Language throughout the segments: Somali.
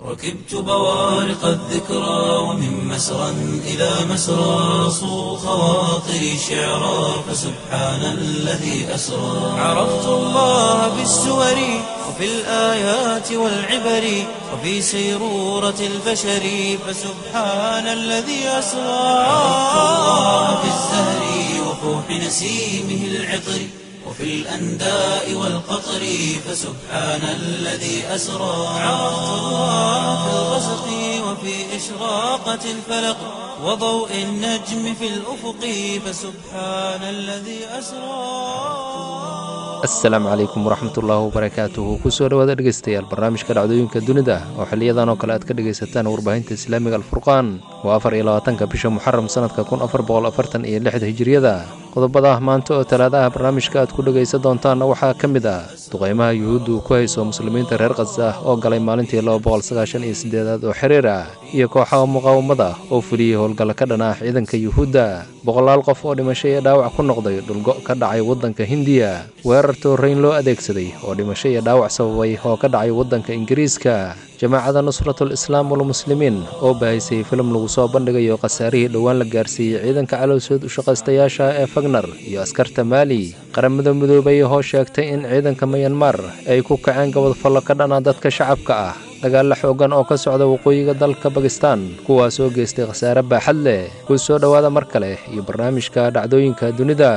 ركبت بوارق الذكرى ومن مسرى إلى مسرى صو خواطري شعرا فسبحان الذي أسرى عرفت الله بالسور وفي الآيات والعبر وفي سيرورة البشر فسبحان الذي أسرى عرفت الله بالزهر وفوح نسيمه العطر وفي الأنداء والقطر فسبحان الذي أسرى عرفت الله في الغسق وفي إشراقة الفلق وضوء النجم في الأفق فسبحان الذي أسرى asalaamu calaykum waraxmatullaahi wabarakaatuhu kusoo dhowaada dhegeystayaal barnaamijka dhacdooyinka dunida oo xiliyadan oo kale aad ka dhegaysataan warbaahinta islaamiga alfurqaan waa afar iyo labaatanka bisha muxaram sanadka kun afar boqol afartan iyo lixda hijiriyada qodobada maanta oo talaadaha barnaamijka aad ku dhegaysan doontaanna waxaa ka mid ah duqaymaha yuhuuddu ku hayso muslimiinta reer khasa oo galay maalintii laba boqol sagaashan iyo sideedaad oo xiriir ah iyo kooxaha muqaawamada oo fuliyey howlgalla ka dhan ah ciidanka yuhuudda boqolaal qof oo dhimasho iyo dhaawac ku noqday dhulgo ka dhacay waddanka hindiya weerar tooreyn loo adeegsaday oo dhimasho iyo dhaawac sababay oo ka dhacay waddanka ingiriiska jamaacada nusratul islaam walmuslimiin oo baahisay filim lagu soo bandhigayo khasaarihii dhowaan la gaarsiiyey ciidanka calowsood ushaqaystayaasha ee fagner iyo askarta maali qaramada midoobay oo sheegtay in ciidanka mayanmar ay ku kaceen gabadfallo ka dhana dadka shacabka ah dagaalla xoogan oo ka socda waqooyiga dalka bakistan kuwaas oo geystay khasaare baaxad leh ku soo dhowaada mar kale iyo barnaamijka dhacdooyinka dunida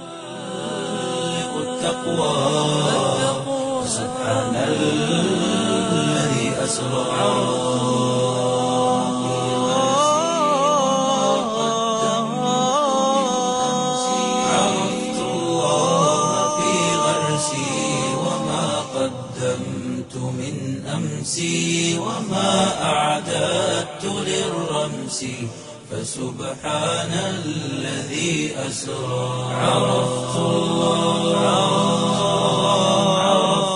سبحان الذي أسرى عرفت الله في غرسي وما قدمت من أمسي وما أعددت للرمس فسبحان الذي أسرى عرفت الله عرفت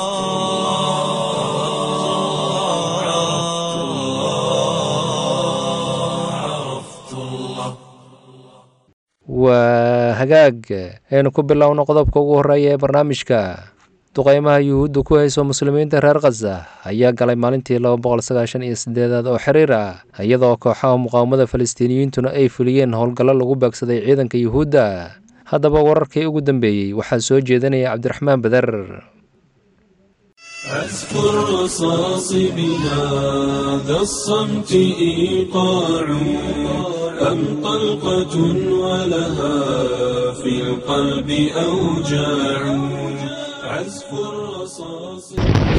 الله عرفت الله waa hagaag aynu ku bilowno qodobka ugu horreeya ee barnaamijka duqaymaha yuhuudda ku hayso muslimiinta reer khaza ayaa galay maalintii laba boqol sagaashan iyo sideedaad oo xiriir ah iyadoo kooxaha muqaawamada falastiiniyiintuna ay fuliyeen howlgallo lagu beegsaday ciidanka yuhuudda haddaba wararkii ugu dambeeyey waxaa soo jeedinaya cabdiraxmaan bader عزف الرصاص بهذا الصمت إيقاع أم طلقة ولها في القلب أوجاع عزف الرصاص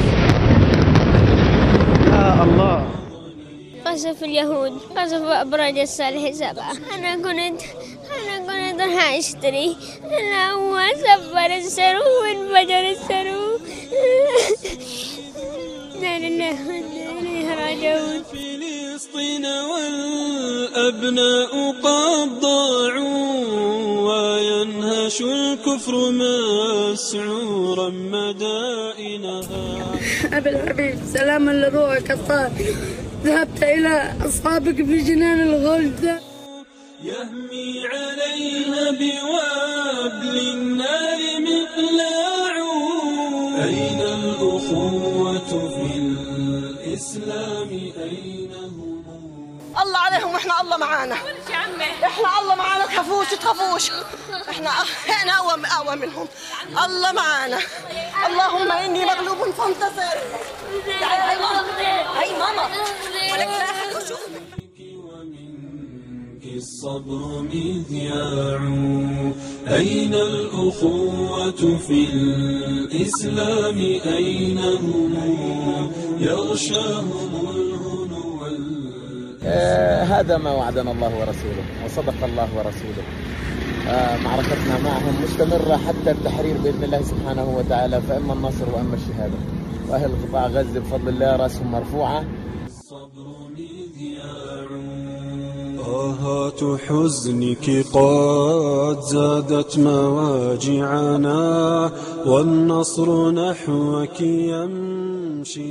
قصف اليهود قصف أبراج الصالح سبعة أنا كنت أنا كنت راح أشتري أنا هو سفر السرو وانفجر السرو لا لله وإنا إليه راجعون فلسطين والأبناء قد ضاعوا وينهش الكفر مسعورا مدائنها أبي الحبيب سلاما لروحك الطاهر ذهبت إلى أصحابك في جنان الغلد يهمي عليها بوابل النار مقلاع أين الأخوة في الإسلام أين هم الله عليهم واحنا الله معانا احنا الله معانا تخافوش تخافوش احنا احنا اقوى اقوى منهم الله معانا اللهم اني مغلوب فانتصر تعالي هاي ماما هاي ماما ولك لا أحد يشوف. ومنك الصبر مذياع أين الأخوة في الإسلام أين هم يغشاهم الهنو وال- آه، هذا ما وعدنا الله ورسوله وصدق الله ورسوله آه، معركتنا معهم مستمرة حتى التحرير بإذن الله سبحانه وتعالى فإما النصر وإما الشهادة وأهل قطاع غزة بفضل الله رأسهم مرفوعة الصبر مذياع آهات حزنك قد زادت مواجعنا والنصر نحوك يمشي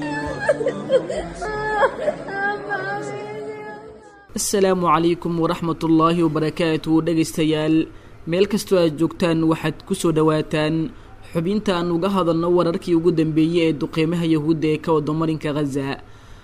asalaamu calaykum waraxmatullaahi wabarakaatu dhegaystayaal meel kastoo aad joogtaan waxaad ku soo dhowaataan xubinta aan uga hadalno wararkii ugu dambeeyey ee duqeymaha yahuudda ee ka wada marinka khaza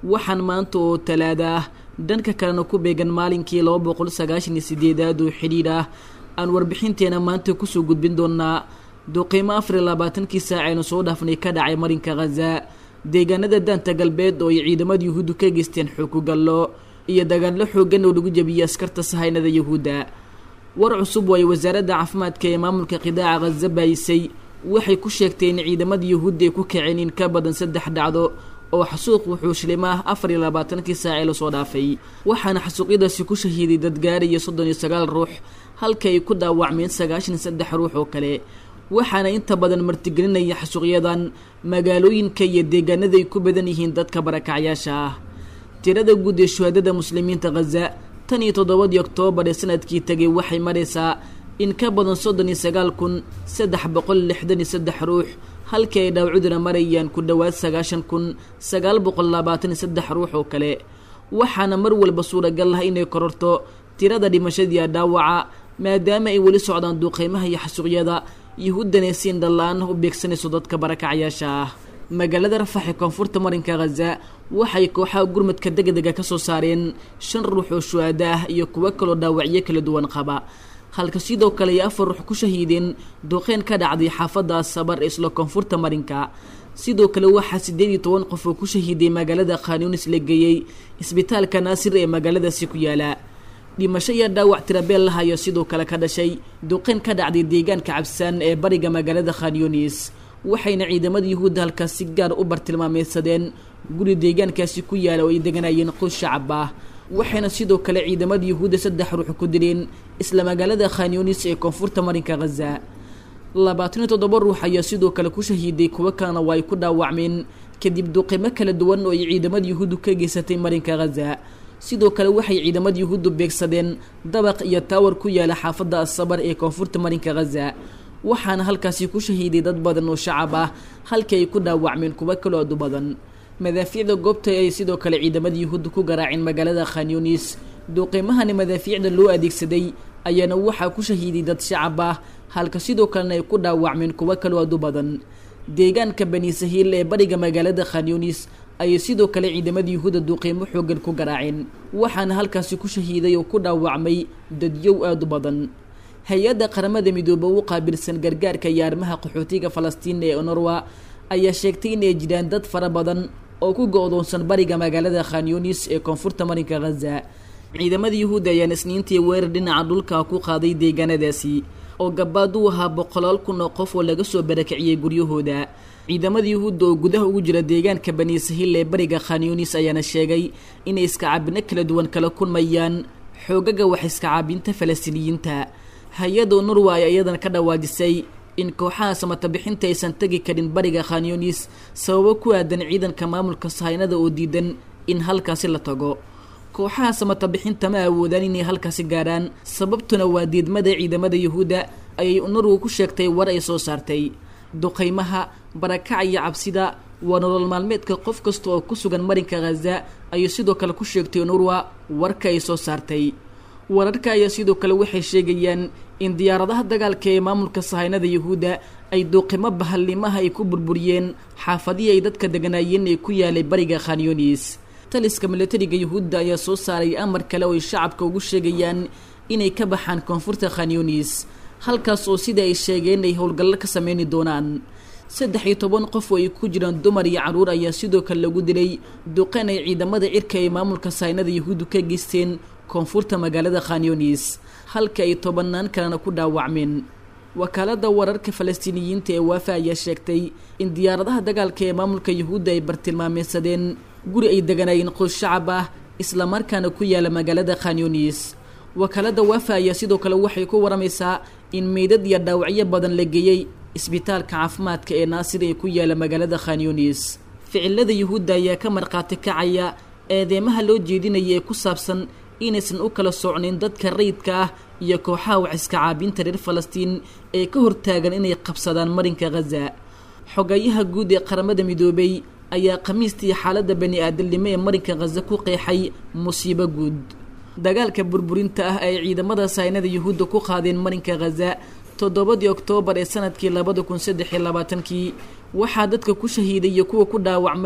waxaan maanta oo talaada ah dhanka kalena ku beegan maalinkii laba boqol sagaashan iyo sideedaad oo xidhiidh ah aan warbixinteena maanta kusoo gudbin doonaa duqiimo afar iyo labaatankii saac aynu soo dhaafnay ka dhacay marinka khaza deegaanada daanta galbeed oo ay ciidamada yuhuuddu ka geysteen xukugallo iyo dagaallo xooggan oo lagu jebiyey askarta sahaynada yuhuudda war cusub oo ay wasaaradda caafimaadka ee maamulka qidaaca khaza baayisay waxay ku sheegtay in ciidamada yuhuudda ay ku kaceen in ka badan saddex dhacdo oo xasuuq wuxuushlim ah afar iyo labaatankii saac ee lasoo dhaafay waxaana xasuuqyadaasi ku shahiiday dad gaaraya soddon iyo sagaal ruux halka ay ku dhaawacmeen sagaashan iyo saddex ruux oo kale waxaana inta badan martigelinaya xasuuqyadan magaalooyinka iyo deegaanada ay ku badan yihiin dadka barakacyaasha ah tirada guud ee shuhaadada muslimiinta khaza tan iyo toddobadii oktoobar ee sanadkii tegay waxay maraysaa in ka badan soddon iyo sagaal kun saddex boqol lixdan iyo saddex ruux halkii ay dhaawcuduna marayaan ku dhowaad sagaashan kun sagaal boqol labaatan iyo saddex ruux oo kale waxaana mar walba suuragal ah inay kororto tirada dhimashadiia dhaawaca maadaama ay weli socdaan duuqeymaha iyo xasuuqyada yuhuuddana siin dhalla-aan u beegsanayso dadka barakacyaasha ah magaalada rafax ee koonfurta marinka khaza waxay kooxaha gurmadka degdega ka soo saareen shan ruux oo shuhaada ah iyo kuwo kaloo dhaawacyo kala duwan qaba halka sidoo kale ay afar ruux ku shahiideen duqeyn ka dhacday xaafadda sabar ee isla koonfurta marinka sidoo kale waxaa siddeed iyo toban qof oo ku shahiiday magaalada khanyunis la geeyey isbitaalka naasir ee magaaladaasi ku yaala dhimasho iyo dhaawac tirabeel lahayo sidoo kale ka dhashay duqeyn ka dhacday deegaanka cabsaan ee bariga magaalada khanyunis waxayna ciidamada yuhuudda halkaas si gaar u bartilmaameysadeen guri deegaankaasi ku yaala oo ay deganayeen qoys shacab ah waxayna sidoo kale ciidamada yuhuudda saddex ruux ku dileen isla magaalada khanyunis ee koonfurta marinka khaza labaatan iyo toddoba ruux ayaa sidoo kale ku shahiiday kuwo kalena waa ay ku dhaawacmeen kadib duqimo kala duwan oo ay ciidamada yuhuuddu ka geysatay marinka khaza sidoo kale waxay ciidamada yuhuuddu beegsadeen dabaq iyo taawar ku yaala xaafadda asabar ee koonfurta marinka khaza waxaana halkaasi ku shahiiday dad badan oo shacab ah halkii ay ku dhaawacmeen kuwo kaloo adu badan madaafiicda goobta ay sidoo kale ciidamada yuhuudda ku garaaceen magaalada khanyunis duuqiimahani madaafiicda loo adeegsaday ayaana waxaa ku shahiiday dad shacab ah halka sidoo kalena ay ku dhaawacmeen kuwo kaloo adu badan deegaanka bani sahiil ee bariga magaalada khanyunis ayay sidoo kale ciidamada yuhuudda duuqiimo xoogan ku garaaceen waxaana halkaasi ku shahiiday oo ku dhaawacmay dadyow aada u badan hay-adda qaramada midoobe u qaabilsan gargaarka iyo arrimaha qaxootiga falastiin ee onorwa ayaa sheegtay inay jiraan dad fara badan oo ku go-doonsan bariga magaalada khanyunis ee koonfurta marinka khaza ciidamada yuhuudda ayaan isniintii weerar dhinaca dhulka ku qaaday deegaanadaasi oo gabaad u ahaa boqolaal kun oo qof oo laga soo barakiciyey guryahooda ciidamada yuhuudda oo gudaha ugu jira deegaanka bani sahiil ee bariga khanyunis ayaana sheegay inay iskacaabino kala duwan kala kulmayaan xoogaga wax iskacaabinta falastiiniyiinta hay-adda nurwa ay iyadan ka dhawaajisay in kooxaha samatabixinta aysan tegi karin bariga khanyunis sababo ku aadan ciidanka maamulka sahaynada oo diidan in halkaasi la tago kooxaha samatabixinta ma awoodaan inay halkaasi gaarhaan sababtuna waa diidmada ciidamada yuhuudda ayay unurwa ku sheegtay war ay soo saartay duqaymaha barakaca iyo cabsida waa nolol maalmeedka qof kasta oo ku sugan marinka khaza ayuu sidoo kale ku sheegtay unurwa warka ay soo saartay wararka ayaa sidoo kale waxay sheegayaan in diyaaradaha dagaalka ee maamulka sahaynada yuhuudda ay duuqimo bahalnimaha ay ku burburiyeen xaafadihii ay dadka deganaayeen ee ku yaalay bariga khanyunis taliska milatariga yuhuudda ayaa soo saaray amar kale oo ay shacabka ugu sheegayaan inay ka baxaan koonfurta khanyunis halkaas oo sida ay sheegeen ay howlgallo ka sameyni doonaan saddex iyo toban qof oo ay ku jiraan dumar iyo carruur ayaa sidoo kale lagu dilay duqeen ay ciidamada cirka ee maamulka sahaynada yuhuuddu ka geysteen koonfurta magaalada khanyunis halka ay tobannaan kalena ku dhaawacmeen wakaaladda wararka falastiiniyiinta ee waafa ayaa sheegtay in diyaaradaha dagaalka ee maamulka yuhuudda ay bartilmaameysadeen guri ay deganaayeen qoys shacab ah islamarkaana ku yaala magaalada khanyunis wakaaladda waafa ayaa sidoo kale waxay ku waramaysaa in meydad iyo dhaawacyo badan la geeyey isbitaalka caafimaadka ee naasir ee ku yaala magaalada khanyunis ficilada yuhuudda ayaa ka markhaati kacaya eedeemaha loo jeedinaya ee ku saabsan inaysan u kala socnayn dadka rayidka ah iyo kooxaha wax iska caabinta reer falastiin ee ka hortaagan inay qabsadaan marinka khaza xogayaha guud ee qaramada midoobay ayaa khamiistii xaaladda bani aadamnimo ee marinka khaza ku qeexay musiibo guud dagaalka burburinta ah ay ciidamada saynada yuhuudda ku qaadeen marinka khaza toddobadii oktoobar ee sanadkii labada kun saddex iyo labaatankii waxaa dadka ku shahiiday iyo kuwa ku dhaawacmay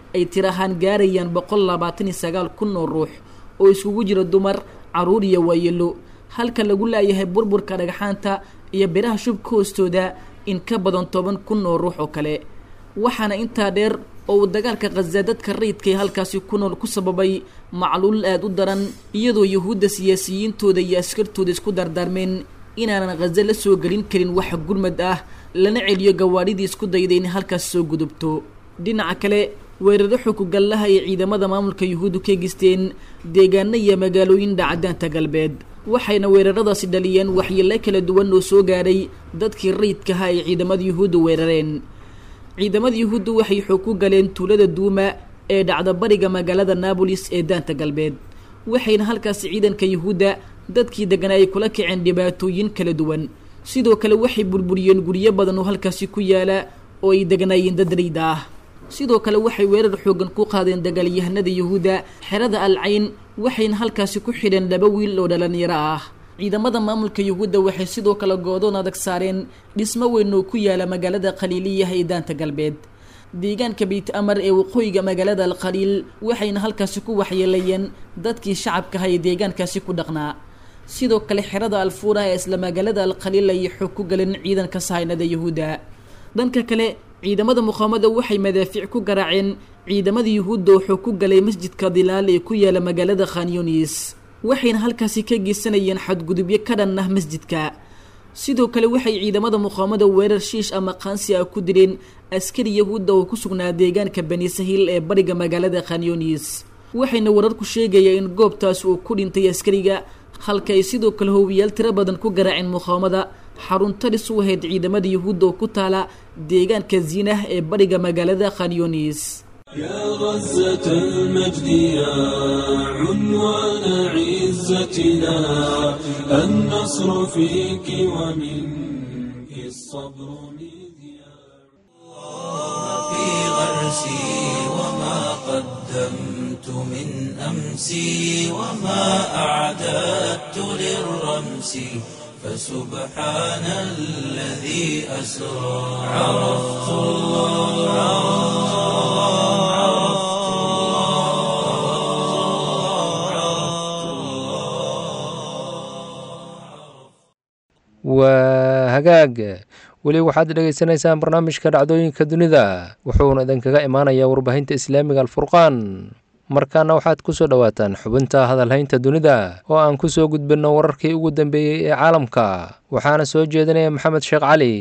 ay tir ahaan gaarayaan boqol labaatan iyo sagaal kun oo ruux oo iskugu jira dumar caruur iyo waayelo halka lagu laayahay burburka dhagxaanta iyo biraha shubka hoostooda in ka badan toban kun oo ruux oo kale waxaana intaa dheer oo uu dagaalka khaza dadka rayidka ee halkaasi ku nool ku sababay macluul aada u daran iyadoo yuhuudda siyaasiyiintooda iyo askartooda isku dardaarmeen inaanan khaza la soo gelin karin wax gurmad ah lana celiyo gawaadhidii isku dayday in halkaas soo gudubto dhinaca kale weeraro xukugallaha ay ciidamada maamulka yuhuuddu ka geysteen deegaano iyo magaalooyin dhacdaanta galbeed waxayna weeraradaasi dhaliyeen waxyeelo kala duwan oo soo gaaray dadkii rayidkaha ay ciidamada yuhuuddu weerareen ciidamada yuhuuddu waxay xoog ku galeen tuulada duuma ee dhacda bariga magaalada naabolis ee daanta galbeed waxayna halkaasi ciidanka yuhuudda dadkii deganaa ay kula kaceen dhibaatooyin kala duwan sidoo kale waxay burburiyeen guryo badan oo halkaasi ku yaala oo ay deganaayeen dad rayda ah sidoo kale waxay weerar xoogan ku qaadeen dagaalyahanada yuhuudda xerada al cayn waxayna halkaasi ku xidheen laba wiil oo dhalinyaro ah ciidamada maamulka yuhuudda waxay sidoo kale goodoon adag saareen dhismo weyn oo ku yaala magaalada khaliiliyaha ee daanta galbeed deegaanka beyt amar ee waqooyiga magaalada al khaliil waxayna halkaasi ku waxyeelayeen dadkii shacabkaha ee deegaankaasi ku dhaqnaa sidoo kale xerada alfuura ee isla magaalada al khaliil ayay xoog ku galeen ciidanka sahaynada yuhuudda dhanka kale ciidamada muqaamada waxay madaafiic ku garaaceen ciidamada yuhuudda oo xoog ku galay masjidka dilaal ee ku yaala magaalada khanyunis waxayna halkaasi ka geysanayeen xadgudubyo ka dhan ah masjidka sidoo kale waxay ciidamada muqaamada weerar shiish ama qaansi ah ku direen askari yahuudda oo ku sugnaa deegaanka bani sahiil ee bariga magaalada khanyunis waxayna wararku sheegaya in goobtaas uu ku dhintay askariga halka ay sidoo kale howiyaal tiro badan ku garaaceen muqaamada xaruntaris u ahayd ciidamada yuhuudda oo ku taala deegaanka ziinah ee bariga magaalada khanyunis يا غزة المجد يا عنوان عزتنا النصر فيك ومنك الصبر مذياع في غرسي وما قدمت من أمسي وما أعددت للرمس فسبحان الذي أسرى عرفت الله waa hagaag weli waxaad dhegaysanaysaan barnaamijka dhacdooyinka dunida wuxuuna idinkaga imaanayaa warbaahinta islaamiga alfurqaan markaana waxaad ku soo dhowaataan xubinta hadalhaynta dunida oo aan ku soo gudbinno wararkii ugu dambeeyey ee caalamka waxaana soo jeedinaya maxamed sheekh cali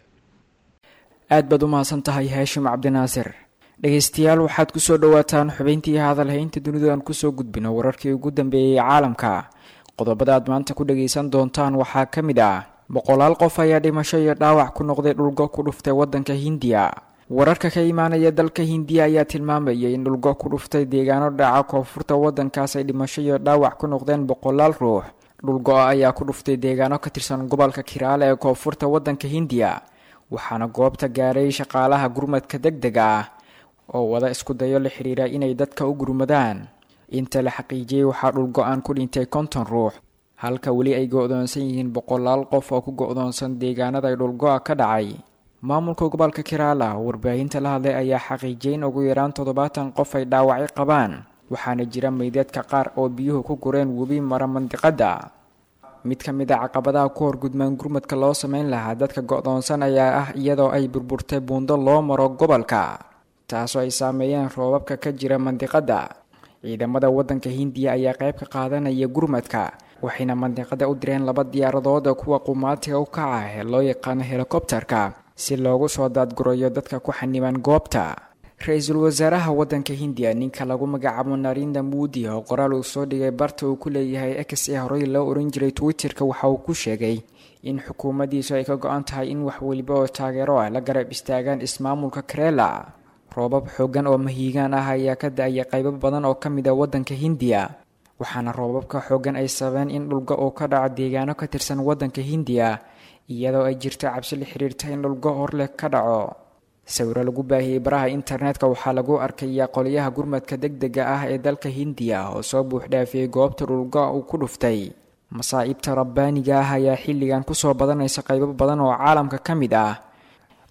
aad baad u mahadsan tahay haashim cabdinaasir dhegaystayaal waxaad ku soo dhowaataan xubintii hadalhaynta dunida aan kusoo gudbino wararkii ugu dambeeyey ee caalamka qodobada aad maanta ku dhagaysan doontaan waxaa ka mid ah boqolaal qof ayaa dhimasho iyo dhaawac ku noqday dhulgo ku dhuftay waddanka hindiya wararka ka imaanaya dalka hindiya ayaa tilmaamaya in dhulgo ku dhuftay deegaano dhaca koonfurta waddankaas ay dhimasho iyo dhaawac ku noqdeen boqolaal ruux dhulgo-a ayaa ku dhuftay deegaano ka tirsan gobolka kiraale ee koonfurta waddanka hindiya waxaana goobta gaaray shaqaalaha gurmadka deg dega ah oo wada isku dayo la xiriira inay dadka u gurmadaan inta la xaqiijiyey waxaa dhulgo-aan ku dhintay konton ruux halka weli ay go-doonsan yihiin boqolaal qof oo ku go-doonsan deegaanada ay dhulgo-a ka dhacay maamulka gobolka kiraala warbaahinta la hadlay ayaa xaqiijiyay in ugu yaraan toddobaatan qof ay dhaawacyo qabaan waxaana jira meydadka qaar oo biyuhu ku gureen webi mara mandiqadda mid ka mid a caqabadaha ku horgudmaan gurmadka loo sameyn lahaa dadka go-doonsan ayaa ah iyadoo ay burburtay buundo loo maro gobolka taasoo ay saameeyeen roobabka ka jira mandiqadda ciidamada waddanka hindiya ayaa qayb ka qaadanaya gurmadka waxayna mandiqada u direen laba diyaaradood oo kuwa qumaatiga u kaca ee loo yaqaano helikobterka si loogu soo daadgurayo dadka ku xaniban goobta ra-iisul wasaaraha waddanka hindiya ninka lagu magacaabo narinda muudi oo qoraal uu soo dhigay barta uu ku leeyahay x ee horey loo oran jiray twitterka waxa uu ku sheegay in xukuumaddiisu ay ka go-an tahay in wax weliba oo taageero ah la garab istaagaan ismaamulka karela roobab xoogan oo mahiigaan ah ayaa ka da-aya qaybo badan oo ka mid a waddanka hindiya waxaana roobabka xoogan ay sabeen in dhulgo uu ka dhaco deegaano ka tirsan waddanka hindiya iyadoo ay jirto cabsi la xiriirta in dhulgo horleh ka dhaco sawiro lagu baahiyey baraha internetka waxaa lagu arkayaa qolyaha gurmadka deg dega ah ee dalka hindiya oo soo buuxdhaafiyey goobta dhulgo uu ku dhuftay masaa'ibta rabbaaniga ah ayaa xilligan kusoo badanaysa qaybo badan oo caalamka ka mid ah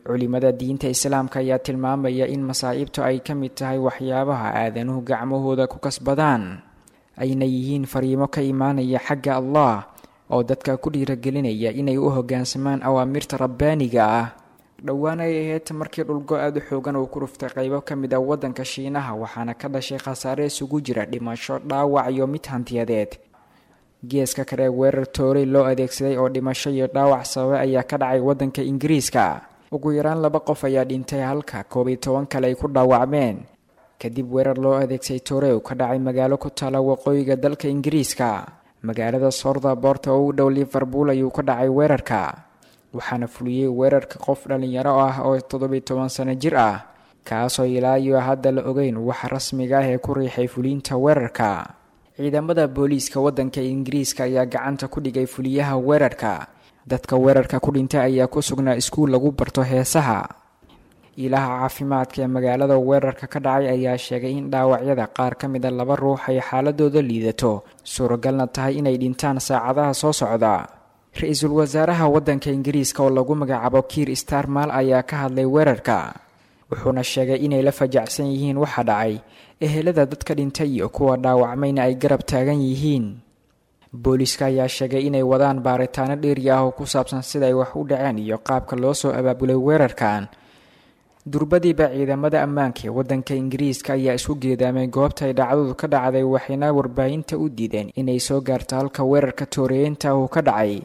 culimada diinta islaamka ayaa tilmaamaya in masaa'ibtu ay ka mid tahay waxyaabaha aadanuhu gacmahooda ku kasbadaan ayna yihiin fariimo ka imaanaya xagga allah oo dadka ku dhiiragelinaya inay u hoggaansamaan awaamirta rabbaaniga ah dhowaan ay ahayd markii dhulgo aada u xoogan uu ku ruftay qaybo ka mid a waddanka shiinaha waxaana ka dhashay khasaare isugu jira dhimasho dhaawac iyo mid hantiyadeed geeska kale weerar toorey loo adeegsaday oo dhimasho iyo dhaawac sababay ayaa ka dhacay waddanka ingiriiska ugu yaraan laba qof ayaa dhintay halka koob iyo toban kale ay ku dhaawacmeen kadib weerar loo adeegsay toorey ka dhacay magaalo ku taala waqooyiga dalka ingiriiska magaalada southerport oo u dhow liverpool ayuu ka dhacay weerarka waxaana fuliyey weerarka qof dhallinyaro ah oo toddobiyo toban sano jir ah kaasoo ilaa iyo hadda la ogeyn waxa rasmiga ah ee ku riixay fuliinta weerarka ciidamada booliiska waddanka ingiriiska ayaa gacanta ku dhigay fuliyaha weerarka dadka weerarka ku dhintay ayaa ku sugnaa iskuul lagu barto heesaha ilaha caafimaadka ee magaalada weerarka ka dhacay ayaa sheegay in dhaawacyada qaar ka mid a laba ruux ay xaaladooda liidato suuragalna tahay inay dhintaan saacadaha soo socda ra-iisul wasaaraha waddanka ingiriiska oo lagu magacaabo kiir starmal ayaa ka hadlay weerarka wuxuuna sheegay inay la fajacsan yihiin waxa dhacay ehelada dadka dhintay iyo kuwa dhaawacmayna ay garab taagan yihiin booliiska ayaa sheegay inay wadaan baaritaano dheeri ah oo ku saabsan sida ay wax u dhaceen iyo qaabka loo soo abaabulay weerarkan durbadiiba ciidamada ammaanka ee waddanka ingiriiska ayaa isku geedaamay goobta ay dhacdadu ka dhacday waxayna warbaahinta u diideen inay soo gaarto halka weerarka tooreyeynta uu ka dhacay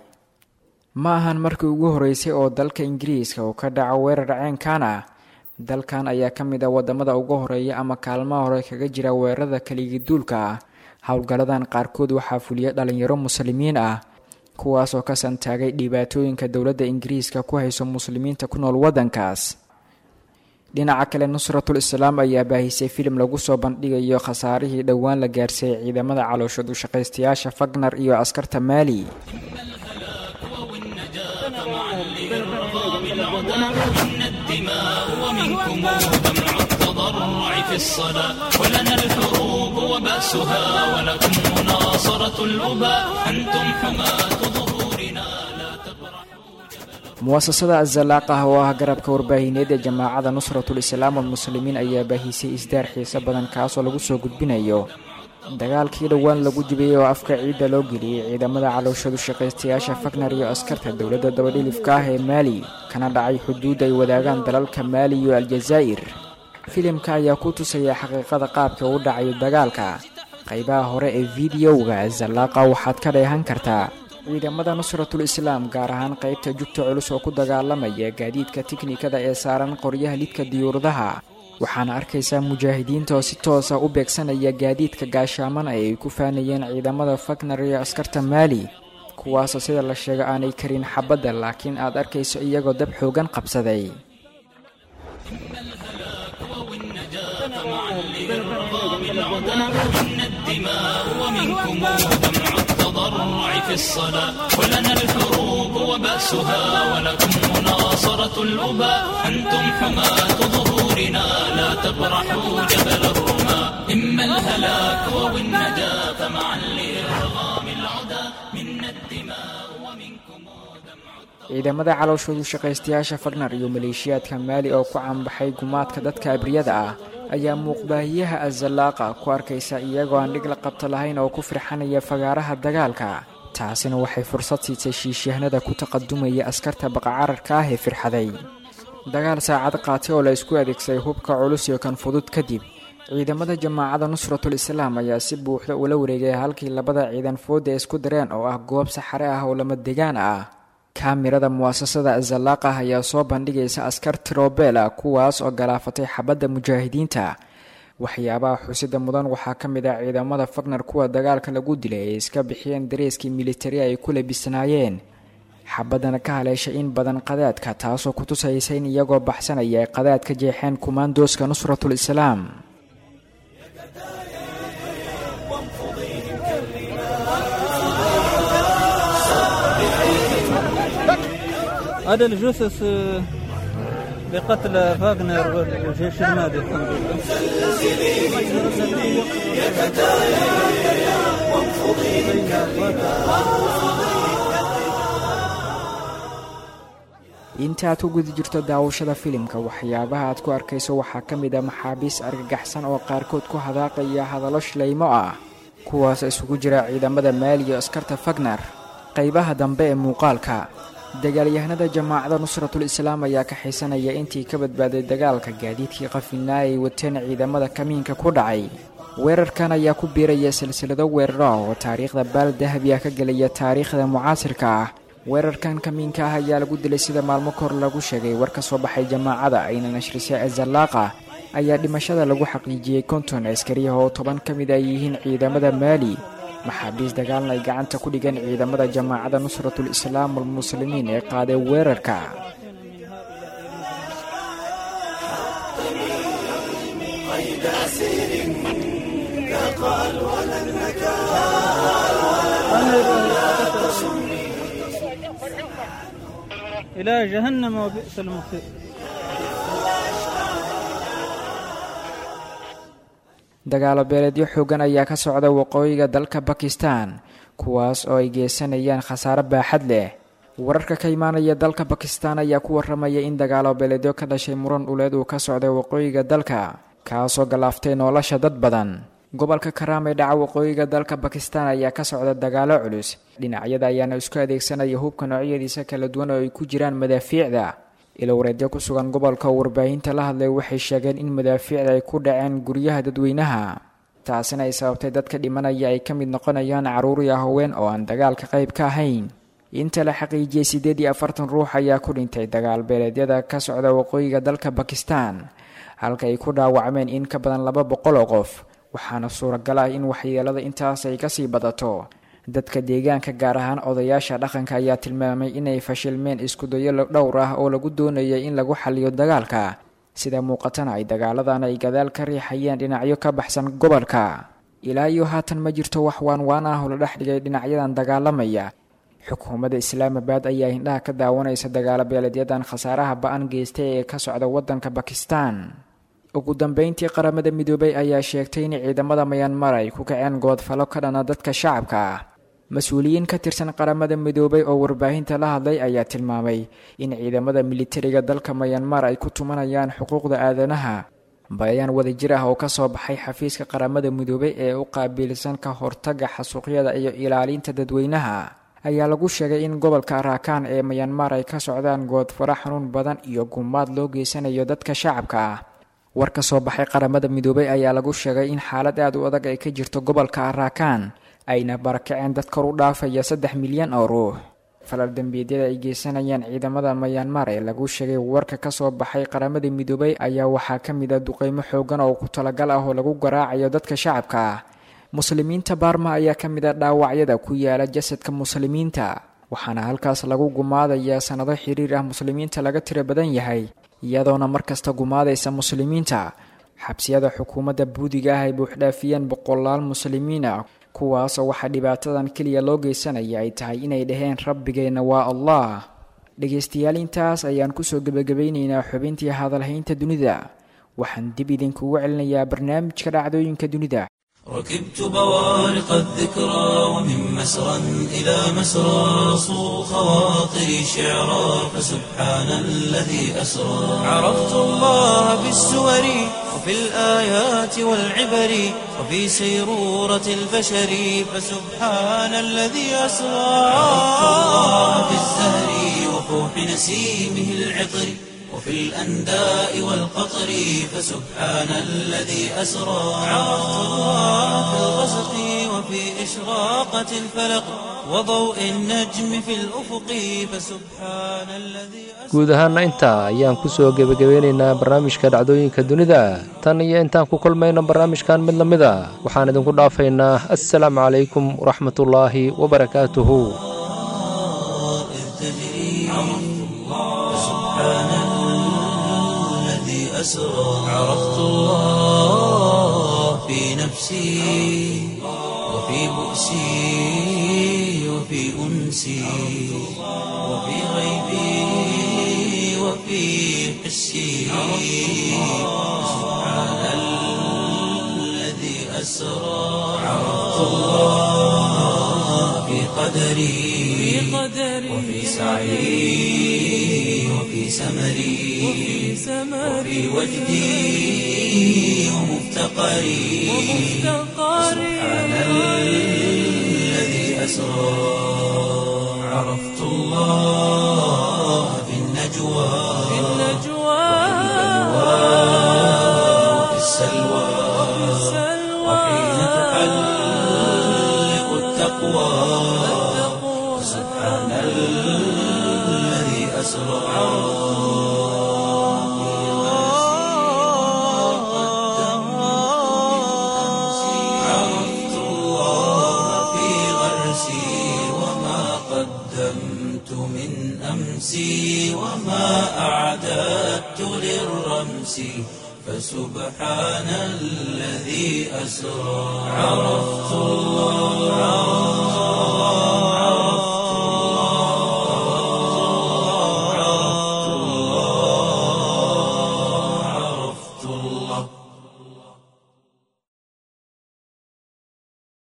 ma ahan markii ugu horeysay oo dalka ingiriiska uu ka dhaco weerar ceenkan ah dalkan ayaa ka mid ah wadamada ugu horeeya ama kaalmaha hore kaga jira weerarada kaligiduulka ah howlgalladan qaarkood waxaa fuliya dhalinyaro muslimiin ah kuwaas oo ka santaagay dhibaatooyinka dowladda ingiriiska ku hayso muslimiinta ku nool waddankaas dhinaca kale nusratul islaam ayaa baahisay filim lagu soo bandhigayo khasaarihii dhowaan la gaarsiiyey ciidamada calooshad ushaqaystayaasha fagnar iyo askarta maali إن الدماء ومنكم دمع التضرع في الصلاة ولنا الحروب وبأسها ولكم مناصرة الأباء أنتم حماة ظهورنا لا تبرحوا muwasasada azalaaq ah oo ah garabka warbaahineed ee jamaacada nusratul islaam walmuslimiin ayaa baahisay isdaar xiiso badan kaasoo lagu soo gudbinayo dagaalkii dhowaan lagu jibiyey oo afka ciidda loo geliyey ciidamada calooshadu shaqaystayaasha fagnar iyo askarta dowladda dabadhilifka ah ee maali kana dhacay xuduud ay wadaagaan dalalka maali iyo aljazaa'ir filimka ayaa ku tusaya xaqiiqada qaabka u dhacayo dagaalka qaybaha hore ee fideowga zalaaqa waxaad ka dheehan kartaa ciidamada nusratul islaam gaar ahaan qaybta jugta culus oo ku dagaalamaya gaadiidka tiknikada ee saaran qoryaha lidka diyuuradaha waxaana arkaysaa mujaahidiinta oo si toosa u beegsanaya gaadiidka gaashaamana ee ay ku faanayeen ciidamada fagnar iyo askarta maali kuwaasoo sida la sheego aanay karin xabadda laakiin aad arkayso iyagoo dab xoogan qabsaday إن الدماء ومنكم دمع التضرع في الصلاة ولنا الحروب وبأسها ولكم مناصرة الأباء أنتم حماة ظهورنا لا تبرحوا جبل الرماة إما الهلاك أو النجاة معا لإرغام العدا منا الدماء ومنكم دمع ciidamada calooshoodu shaqaystayaasha fagnar iyo maleeshiyaadka maali oo ku caanbaxay gumaadka dadka abriyada ah ayaa muuqbaahiyaha azalaaqa ku arkaysa iyagoo aan dhig la qabto lahayn oo ku firxanaya fagaaraha dagaalka taasina waxay fursad siisay shiishyahnada ku taqadumaya askarta baqacararka ah ee firxaday dagaal saacad qaatay oo la isku adeegsaday hubka culus iyo kan fudud kadib ciidamada jamaacada nusratul islaam ayaa si buuxda ula wareegay halkii labada ciidan fooda isku dareen oo ah goob saxare ah oo lama degaan ah kaamirada muwaasasada azalaaqah ayaa soo bandhigaysa askar tirobela kuwaas oo galaafatay xabadda mujaahidiinta waxyaabaha xusida mudan waxaa ka mid ah ciidamada fagnar kuwa dagaalka lagu dilay ay iska bixiyeen dareeskii militari ay ku labisnaayeen xabaddana ka haleeshay in badan qadaadka taasoo ku tusaysa in iyagoo baxsanaya ay qadaad ka jeexeen kumaandooska nusratul islaam هذا الجثث آه، لقتل فاغنر والجيش المالي الحمد لله inta aad ku guda jirto daawashada filimka waxyaabaha aad ku arkayso waxaa ka mid a maxaabiis argagaxsan oo qaarkood ku hadaaqaya hadallo shilaymo ah kuwaas isugu jira ciidamada maali iyo askarta fagner qaybaha dambe ee muuqaalka dagaalyahanada jamaacada nusratul islaam ayaa ka xiisanaya intii ka badbaaday dagaalka gaadiidkii qafinaa ay wateen ciidamada kamiinka ku dhacay weerarkan ayaa ku biiraya silsilado weeraro ah oo taariikhda baal dahabi ah ka gelaya taariikhda mucaasirka ah weerarkan kamiinka ah ayaa lagu dilay sida maalmo kor lagu sheegay war ka soo baxay jamaacada ayna nashrisay azallaaqa ayaa dhimashada lagu xaqiijiyey konton askariyaha oo toban ka mid ay yihiin ciidamada maali maxaabiis dagaalna ay gacanta ku dhigan ciidamada jamaacada nusratul islaam walmuslimiin ee qaaday weerarka إلى جهنم وبئس المصير dagaalo beeleedyo xoogan ayaa ka socda waqooyiga dalka bakistan kuwaas oo ay geysanayaan khasaare baaxad leh wararka ka imaanaya dalka bakistan ayaa ku waramaya in dagaalo beeleedyo ka dhashay muran dhuleed uu ka socday waqooyiga dalka kaasoo galaaftay nolosha dad badan gobolka karaam ee dhaca waqooyiga dalka bakistan ayaa ka socda dagaalo culus dhinacyada ayaana isku adeegsanaya hubka noocyadiisa kala duwan oo ay ku jiraan madaafiicda ilowreedyo ku sugan gobolka warbaahinta la hadlay waxay sheegeen in madaafiicda ay ku dhaceen guryaha dadweynaha taasina ay sababtay dadka dhimanaya ay ka mid noqonayaan carruur iyo haween oo aan dagaalka qayb ka ahayn inta la xaqiijiyey siddeed iyo afartan ruux ayaa ku dhintay dagaal beeleedyada ka socda waqooyiga dalka bakistan halka ay ku dhaawacmeen in ka badan laba boqol oo qof waxaana suuragal ah in waxyeelada intaas ay kasii badato dadka deegaanka gaar ahaan odayaasha dhaqanka ayaa tilmaamay inay fashilmeen iskudayo dhowr ah oo lagu doonayay in lagu xaliyo dagaalka sida muuqatana ay dagaaladan ay gadaal ka riixayeen dhinacyo ka baxsan gobolka ilaa iyo haatan ma jirto wax waanwaan ah oo la dhex dhigay dhinacyadan dagaalamaya xukuumadda islaamabad ayaa indhaha ka daawanaysa dagaalo beeledyadan khasaaraha ba-an geystay ee ka socda waddanka bakistan ugu dambeyntii qaramada midoobay ayaa sheegtay in ciidamada mayanmar ay ku kaceen goodfalo ka dhana dadka shacabka ah mas-uuliyiin ka tirsan qaramada midoobay oo warbaahinta la hadlay ayaa tilmaamay in ciidamada militariga dalka mayanmar ay ku tumanayaan xuquuqda aadanaha bayaan wadajir ah oo kasoo baxay xafiiska qaramada midoobay ee u qaabiilsan ka hortaga xasuuqyada iyo ilaalinta dadweynaha ayaa lagu sheegay in gobolka araakaan ee mayanmar ay ka socdaan goodfaro xanuun badan iyo gumaad loo geysanayo dadka shacabka ah war ka soo baxay qaramada midoobay ayaa lagu sheegay in xaalad aad u adag ay ka jirto gobolka araakaan ayna barakaceen dad kor u dhaafaya saddex milyan oo ruux falal dembiyeedyada ay geysanayaan ciidamada mayanmar ee lagu sheegay warka kasoo baxay qaramada midoobay ayaa waxaa ka mid a duqeymo xoogan oo ku talagal ah oo lagu garaacayo dadka shacabka ah muslimiinta baarma ayaa ka mid a dhaawacyada ku yaala jasadka muslimiinta waxaana halkaas lagu gumaadayaa sannado xiriir ah muslimiinta laga tiro badan yahay iyadoona markasta gumaadaysa muslimiinta xabsiyada xukuumadda buudiga ah ay buuxdhaafiyeen boqolaal muslimiin ah kuwaasoo waxaa dhibaatadan keliya loo geysanaya ay tahay inay dhaheen rabbigeenna waa allah dhegaystayaal intaas ayaan kusoo gebagabaynaynaa xubintii hadalhaynta dunida waxaan dib idinkugu celinayaa barnaamijka dhacdooyinka dunida ركبت بوارق الذكرى ومن مسرى إلى مسرى صو خواطري شعرا فسبحان الذي أسرى عرفت الله بالسور وفي الآيات والعبر وفي سيرورة البشر فسبحان الذي أسرى عرفت الله بالزهر وفوح نسيمه العطر وفي الأنداء والقطر فسبحان الذي أسرى عرفت الله في الغسق وفي إشراقة الفلق وضوء النجم في الأفق فسبحان الذي guud ahaana intaa ayaan ku soo gebagabeynaynaa barnaamijka dhacdooyinka dunida tan iyo intaan ku kulmayno barnaamijkan mid la mid a waxaan idinku dhaafaynaa assalaamu calaykum waraxmatullaahi wabarakaatuhu أسرى عرفت الله في نفسي وفي بؤسي وفي أنسي وفي غيبي وفي حسي سبحان الذي أسرى عرفت الله في قلبي قدري وفي سعي وفي سمري وفي وجدي ومفتقري سبحان الذي أسرى عرفت الله في النجوى وفي السلوى وحين تحلق التقوى سبحان الذي أسرى عرفت الله في غرسي وما قدمت من أمسي وما أعددت للرمس فسبحان الذي أسرى عرفت